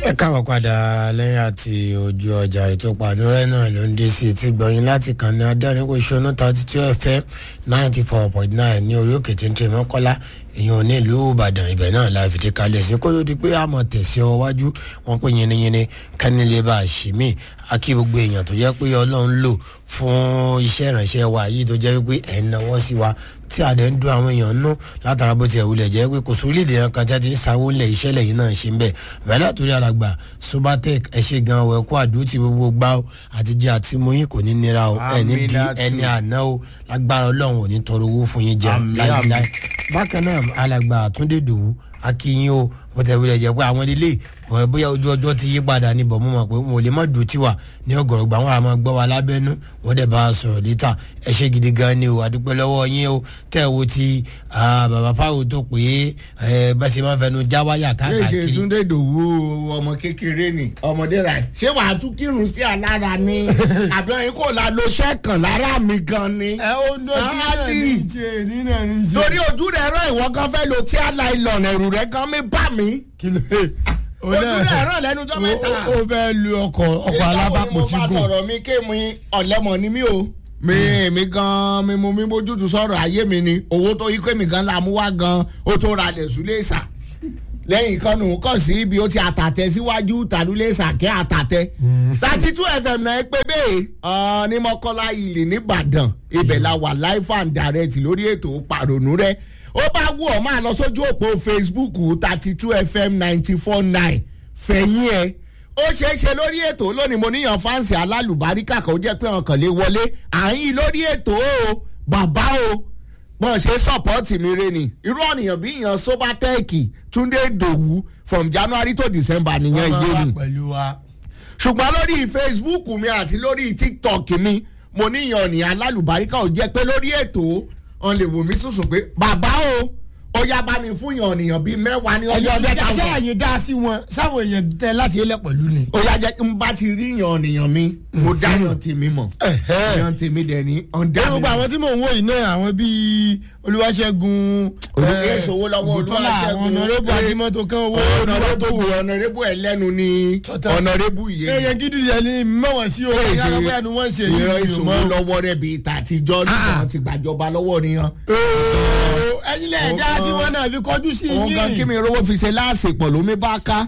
ẹ káàbọ̀ padà lẹ́yìn àti ojú ọjà ètò pàdúrẹ́ náà ló ń dé sí etí gbọ̀yìn láti kàn ní adẹ́rìnkò ṣọ́nà thirty two fm ninety four point nine ní orí òkè téńté mọ́kọ́lá èèyàn ní ìlú ìbàdàn ibẹ̀ náà la fìdí kalẹ̀ sí kó tó di pé àmọ̀ tẹ̀sí ọ wájú wọn pé yiniyini kánilé bá a ṣì mí akí gbogbo èèyàn tó jẹ́ pé ọlọ́run lò fún iṣẹ́ ìrànṣẹ́ wa yìí tó jẹ́ pé ẹ̀ ń náwó sí wa tí a dẹ̀ ń dún àwọn èèyàn nú látara bó tiẹ̀ wulẹ̀ jẹ́ pé kò sórílẹ̀ yẹn kan tí a ti ń sanwó lẹ̀ iṣẹ́ lẹ́yìn náà ṣe ń bẹ̀ bẹ́ẹ̀ torí alàgbà subatec ẹ ṣe gan ọ ẹ kó àdúró tí gbogbo gbá o àti jẹ́ àti mú yín kò ní nira o ẹ ní di ẹni àná o lágbára ọlọ́run ò ní tọrọ owó fún yín jẹ láíláí bákan náà alàgbà àtúndé dòwú akínyìn o bó tẹ̀ wulẹ̀ jẹ́ pé àwọn ilé wọn bóyá ojú ọjọ́ ti yí padà ní bọ̀ mọ́ mọ́ pé wọn ò lè má dùn tiwa ní ọgọ̀rọ̀gbà wọn àmọ́ gbọ́ wa lábẹ́nú wọ́n dẹ̀ bá a sọ̀rọ̀ létà ẹ ṣe gidi gan ni o àdúpẹ́ lọ́wọ́ yín o tẹ́ ẹ wo ti bàbá fáwọn tó pé ẹ bá ṣe máa fẹnu já wáyà káàkiri. ṣe túndé dòwú ọmọ kékeré ni ọmọdé rà ṣé wàá tún kírun sí alára ni àbí ọyìn kò la lo sẹ́kàn lára mi gan ni. ẹ ó ná kí náà ní ìṣe ní náà ní ìṣe. torí ojú rẹ rán ìwọ gan fẹ́ lo tí aláìlọ́nà ẹ̀rù rẹ gan mi bá mi. kí ló ojú rẹ rán lẹ́nu jọ́ mẹ́ta. ó fẹ́ lu ọkọ̀ ọkọ̀ alábàpọ̀ tí mo bá gùn. sọ̀rọ̀ mi ké mi ọ̀lẹ́mọ̀ ni mí o mi mi gan mi mo mi bójútu sọ̀rọ̀ ayé mi ni owó tó yí pé mi gan la mú wá gan ó tó ra lẹ̀ súlẹ̀ sà lẹ́yìn kan nù kàn sí ibi ó ti àtàtẹ síwájú tàdúlẹ̀ sàkẹ́ àtàtẹ thirty two fm náà pé bẹ́ẹ̀ ní mọ́kànlá ilé nìbàdàn ibẹ̀ la wà live and direct lórí ètò pàrònú rẹ̀ ó bá wù ọ́ máa lọ sójú òpó facebook thirty two fm ninety four nine fẹ̀yìn ẹ̀ ó ṣeé ṣe lórí ètò lónìí mo níyàn fáǹsì alálùbáríkà kan ó jẹ́ pé ọkàn lè wọlé àyìn lórí ètò o bàbá o bọ́n ṣe sọ́pọ́ọ̀tì mi re ni irú ọ̀nìyàn bí ìyàn sobatẹ́ẹ̀kì túndé dòwú from january to december nìyẹn ọmọ yé wa mi pẹ̀lú wa. ṣùgbọ́n lórí facebook mi àti lórí tiktok mi mo níyàn ní alálùbáríkà ò jẹ́ pé lórí ètò ọ̀n lè wò mí sùsùn pé bàbá o ó yá bá mi fún yàn ọ̀nìyàn bíi mẹ́wàá ní ọjọ́ mẹ́ta ṣé kan àyè dá sí wọn sáwọn èèyàn tẹ láti ilẹ̀ pẹ̀lú ni. ó yá jẹ́ n bá ti rí yàn ọ̀nìyàn mi mo dá yàn tèmi mọ̀ yàn tèmi dẹ̀ ní ọ̀ndà Ẹ mi gbogbo àwọn tí mò ń wò yìí náà àwọn bíi olúwaṣẹ́gun Olú- eh, Èsòwò lọ́wọ́ Ògúntọ́lá, Olúwaṣẹ́gun, àwọn ọ̀nàrẹ́bù eh, adimọ́tò kan owó ọ̀nàrẹ́bù ọ̀nàrẹ́bù ẹlẹ́nu ni Tọ́tà. ọ̀nàrẹ́bù yìí èèyàn gidi yẹn ni mọ̀wọ́n sí o ìyá ọgbẹ́ ẹnu wọ́n ṣe yìí ìran mi ò ìṣòwò mọ̀. lọ́wọ́ rẹ̀ bíi tàtijọ́ nígbà tí gbàjọba lọ́wọ́ nìyẹn. Ooo, ẹ̀yin lẹ dá sí Ọ̀gán. wọn náà fi kọjú sí òun gan kí yín. mi rówó fi ṣe láàsìpọ̀ lómi bá ká.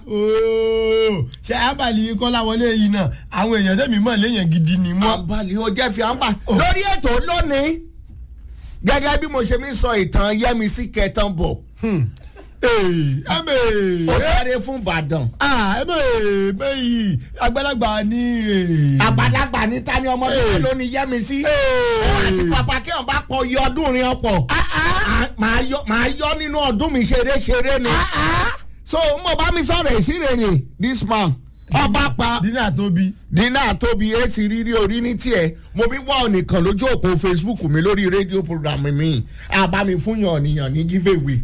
Ooo, ṣe abàlí kọ́lá wọlé yìí náà àwọn èèyàn tẹ̀mí mọ̀ léèyàn gidi ni wọ́n. àǹbalì ó jẹ́ fi àǹbà. lórí ètò lónìí gẹ́gẹ́ bí mo ṣe mi sọ ìtàn yẹ́misí kẹtàn bọ̀ Ee, ẹ̀mẹ̀. ó sáré fún ìbàdàn. Ah, ẹ̀mẹ̀ bẹ́yì àgbàlagbà ni. ee. àgbàlagbà ní tani ọmọdé Hey. ló ní yẹ́misí. Ee. àti pàpà kí wọn bá pọ iye ọdún rin ọ̀pọ̀. À- màá yọ màá yọ nínú ọdún mi ṣeré ṣeré ni. so mo bá mi sọ̀rọ̀ ìṣirè ni this man ọba pa dínà tóbi. dínà tóbi etí rírí orí ní tiẹ̀ mo bí wá ọ̀nìkan lójú òpó facebook mi lórí rédíò program mi àbá mi fún yàn ọ̀nìyàn ní giveaway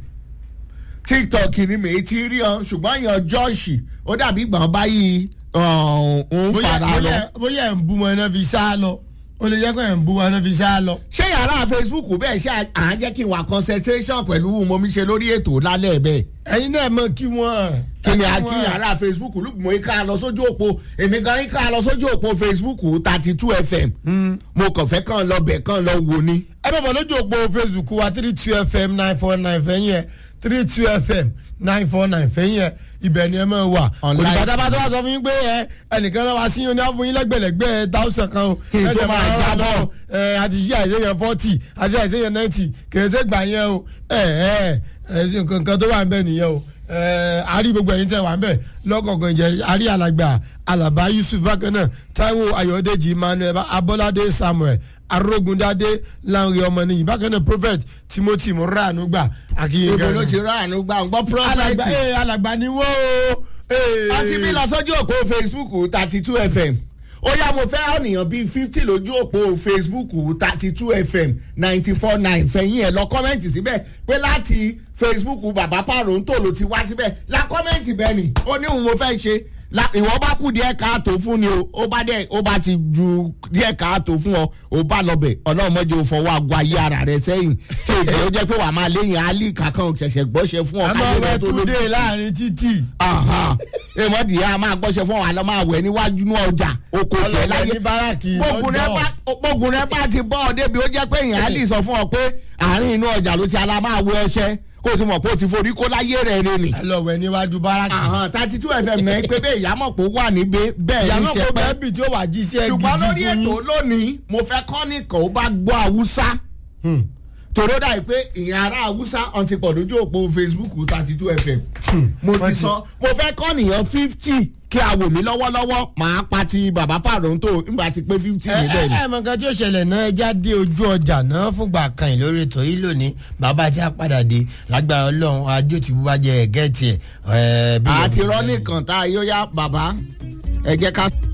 tiktok ni mi ti rí ọ ṣùgbọ́n yàn jọ́ọ̀ṣì ó dàbí gbọ̀n báyìí ń bóyá fara lọ. bóyá bóyá ẹ̀ ń bú wọn náà fi sá lọ ó lè jẹ́ pé ẹ̀ ń bú wọn náà fi sá lọ. ṣé yàrá facebook bẹ́ẹ̀ ṣe à ń jẹ́ kí n wà concentration pẹ̀lú mo mi ṣe lórí ètò lálẹ́ bẹ́ẹ̀ ẹ̀yin náà mọ̀ kí wọ́n. kí ni ẹ a kí yàrá facebook lùgbọ́n ká lọ sójú òpó èmi gan ká lọ sójú òpó facebook thirty two fm mo kàn fẹ́ kàn lọ bẹ̀ kàn lọ wò ni. ẹ bẹ̀ bọ̀ lójú òpó facebook wa three two fm nine four nine fẹ́yìn ẹ̀ three two fm nine four nine fẹ́yìn ẹ̀ ibẹ̀ ni ẹ máa wà. kò ní Online. pátápátá wá sọ fún yín pé ẹ ẹnìkan náà wá sí yín ní àfún yín lẹ́gbẹ̀lẹ́gbẹ̀ táwùsàn kan o. Kí n tó Ẹsẹ̀ máa máa jábọ̀. lọ, ẹ àti yí àìsèyàn forty àti àìsèyàn ninety kìí ṣe gbà yẹn o. ẹ ẹ ẹ ṣe nǹkan kan tó wà ń bẹ̀ nìyẹn o. ẹ àrí gbogbo ẹ̀yin tẹ̀ wà ń bẹ̀ lọ́kọ̀ọ̀kan jẹ́ àrí alàgbà alàbá yusuf bákan náà taiwo ayọ̀dèjì emmanuel abọ́ládé samuel arógundádé lanre ọmọnìyí bákan náà prophet timothy muranu gbà akínyìn ibo ló ti rà àánú gbà ń gbọ́ alàgbà prọfẹ̀tì. ee alàgbà ni wọ́n o. ee. ọtí mi lọ sójú òpó facebook thirty two fm ó yá mo fẹ́ ọ̀nìyàn bíi fifty lójú òpó facebook thirty two fm ninety four nine fẹ̀yìn ẹ̀ lọ kọ́mẹ́ǹtì síbẹ̀ pé láti facebook bàbá pàrọ̀ǹtò ló ti wá síbẹ̀ la kọ́mẹ́ǹtì bẹ́ẹ̀ ni ó ní òun mo fẹ́ ṣe la ìwọ bá kú díẹ̀ káàtó fún ni o ó bá dẹ̀ ó bá ti ju díẹ̀ káàtó fún ọ ó bá lọ bẹ̀ ọlọ́run mọ́jọ́ ò fọwọ́ àgọ́ ayé ara rẹ sẹ́yìn kí èdè ó jẹ́ pé wàá máa léyìn alí kankan ṣẹ̀ṣẹ̀ gbọ́ṣẹ́ fún ọ a máa káyé wẹ rẹ tó lójú. túndé láàrin títì. Aha. èèmọ̀ dìé a máa gbọ́sẹ̀ fún wa lọ́ máa wẹ̀ níwájú ní ọjà oko tiẹ̀ láyé ní báràkì gbógun rẹ bá gbógun rẹ bá ti bọ́ ọ débi ó jẹ́ pé èèyàn á lè sọ fún ọ pé àárín inú ọjà ló ti ala máa wẹ ọṣẹ kó o ti mọ̀ pé o ti forí kó láyé rẹ̀ rẹ̀ nì. ẹ lọ wẹ níwájú báràkì. àhàn thirty two fm náà pé bẹ́ẹ̀ ìyámọ̀ pé ó wà níbẹ̀ bẹ́ẹ̀ ní ìyàmọ̀ kò sẹ́pẹ́ bẹ́ẹ̀ bì tí ó wà jí sí ẹ gidi ṣùgbọ́n lórí fún ètò yín. lónìí mo fẹ́ kọ́ nìkan ó bá gbọ́ haúsá Hmm. tòró dà pé ìyẹn ará haúsá ọ̀n ti pọ̀ lójú òpó facebook thirty two fm mo Wọ́n ti ti- sọ mo fẹ́ kọ́ nìyẹn fifty kí a wò mí lọ́wọ́lọ́wọ́ màá pa ti bàbá pàrọ̀ǹtò nígbà tí pé fifty ẹ níbẹ̀ ni. ẹ mọ nǹkan tí ó ṣẹlẹ̀ náà ẹja dé ojú ọjà náà fúngbà kan yìí lórí ètò yìí lónìí bàbá tí a padà dé lágbára ọlọ́run ajó tí bó bá jẹ ẹ̀gẹ́ tiẹ̀ ẹ̀ bí. àti rọ́ nìkan tá a yóò yá bàbá ẹ jẹ́ ká.